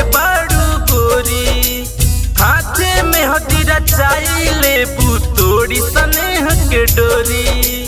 बाड़ू गोरी हाथे में हतीरा चाइले पुतोड़ी स्नेह के डोरी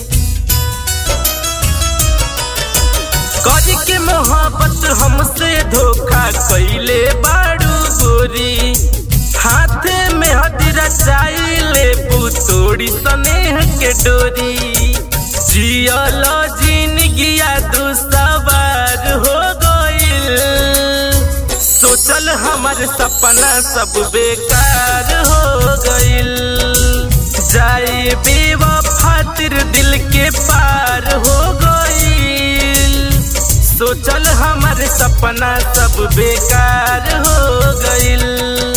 करी के मोहब्बत हमसे धोखा कैले बाड़ू गोरी हाथे में हतीरा चाइले पुतोड़ी स्नेह के डोरी जियल जिंदगिया दू सवार हो गइल सोचल हमार सपना सब बेकार हो गइल जाए बेवफातिर दिल के पार हो गइल सोचल हमार सपना सब बेकार हो गइल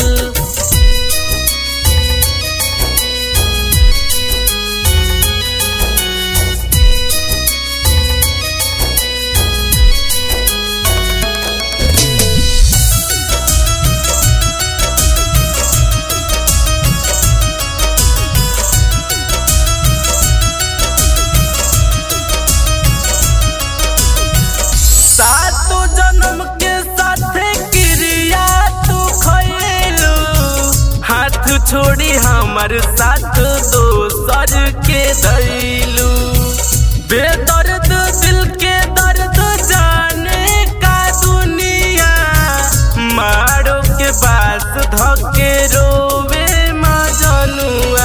सातो जन्म के साथे क्रिया तू खैलू हाथ छोड़ी हमर साथ दोसर के दैलू बेदर्द दिल के दर्द जाने का दुनिया मारो के पास धके रोवे मजनुआ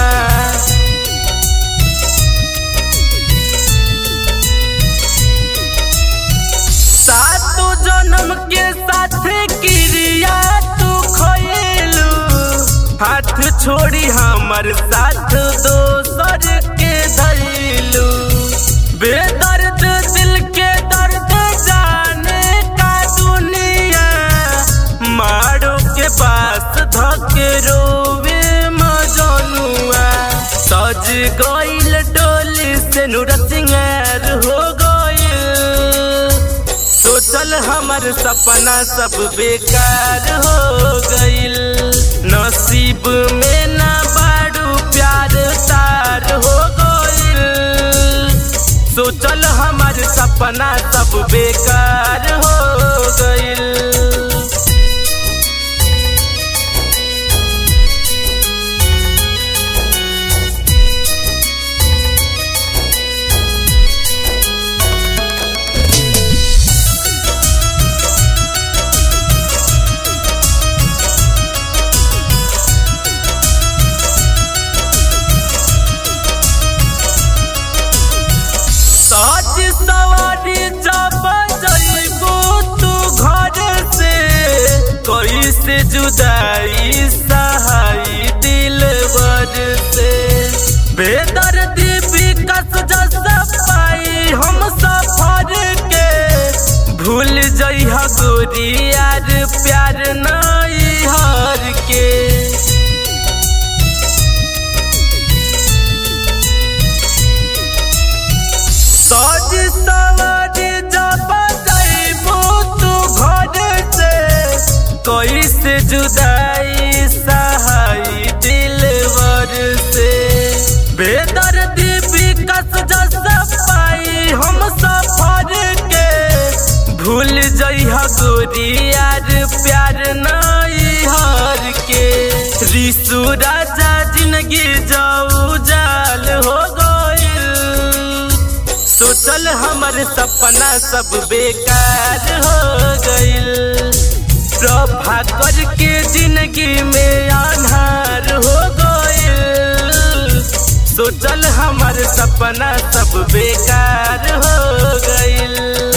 सातो जन्म के साथे क्रिया तू खोलू हाथ छोड़ी हमर साथ दोसर के धैलू बेदर्द दिल के दर्द जाने का दुनिया मारो के पास धके रोवे मजनुआ सज गइल डोली से नूर सिंगार हो गइल सोचल हमर सपना सब बेकार हो गइल नसीब में ना बाड़ू प्यार तार हो गइल सोचल हमर सपना सब बेकार हो गइल सज सवारी जब जइबू तू घर से कैसे जुदाई सहाई दिलवर से बेदर्दी विकस जस पाई हम सफर के भूल जइहा गोरी यार प्यार नहीं हर के सज सवारी जब जइबू तू घर से कैसे जुदाई सहाई दिलवर से बेदर्दी विकस जस पाई हम सफर के भूल जइहा गोरी यार प्यार नहीं हर के रिसु राजा जिंदगी जाऊ जाल हो गइल सोचल हमर सपना सब बेकार हो गइल प्रभा करके जिंदगी में आधार हो गइल सोचल हमर सपना सब बेकार हो गइल